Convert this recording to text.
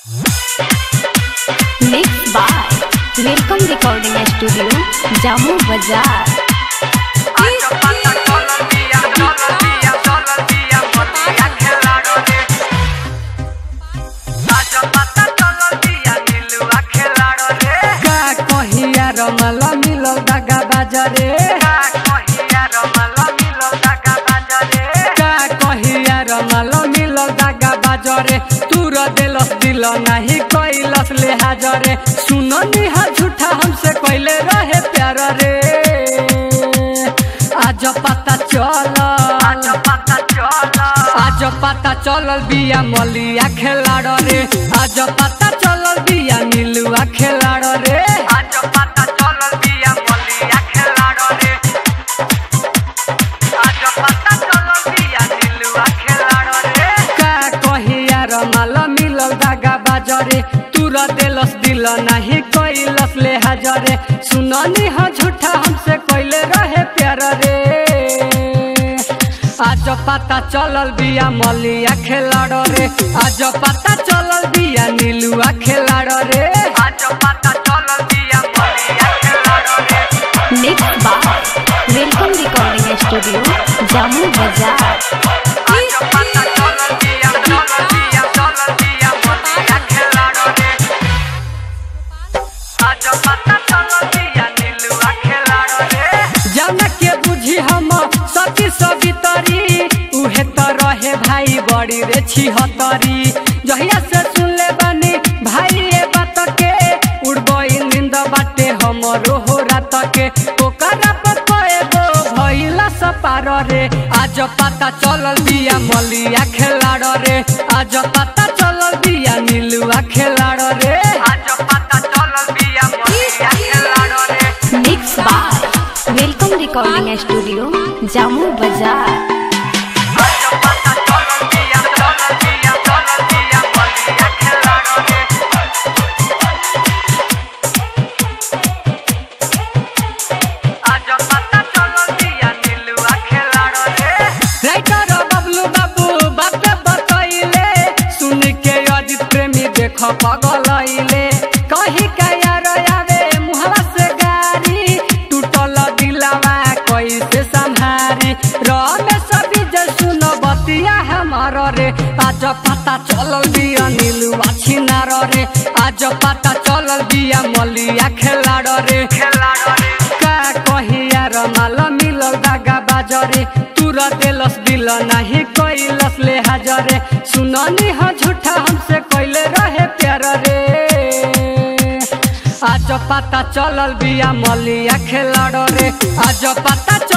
Mixed by Welcome Recording Studio, Jammu Bazaar. का कहिया रमल मिलल दगा बाजरे का कहिया रमल मिलल दगा बाजरे तूर देलस दिल नाही कैलस ले हाजरे सुन निहा झूठा हमसे कैले रहे प्यार रे आज पता चल आज पता चलल बिया मलिया खेलाड़ रे आज पता चलल बिया नीलुआ खेलाड़ रे का कहिया रमाल मिलल दागा बाजरे तूर देलस दिल नाही कैलस ले हाजरे सुननी ह झूठा हमसे कैले रहे प्यार रे आज पता चलल बिया मलिया खेलाड़ रे आज पता चलल बिया नीलुआ खेलाड़ रे Mixed by Welcome Recording Studio, Jammu Bazaar. जाना के बुझी हम सती सवितरी उहे त रहे भाई बड़ी रे छिहतरी जहिया से सुन ले बानी भाई ये बात के उड़बई नींद बाटे हमरो हो रात के ओकरा पर कएगो भइला सपार रे आज पता चलल बिया मलिया खेलाड़ रे आज पता चलल बिया नीलुआ खेलाड़ रे Mixed by Welcome Recording Studio, Jammu Bazaar. Writer Bablu Babu बात बतैले सुन के अजित प्रेमी देख पगलैले कही का यार आवे मुहवा से गारी टूटल दिलवा कैसे संहारी रमेश विजय सुन बतिया हमार रे आज पता चलल बिया नीलुआ छिनार रे आज पता चलल बिया मलिया खेलाड़ रे का कहिया रमाल मिलल दागा बाजरे तूर देलस दिल नाही कैलस ले हाजरे सुननी ह झूठा हमसे कैले रहे प्यार रे आज पता चलल बिया मलिया खेलाड़ रे आज पता चल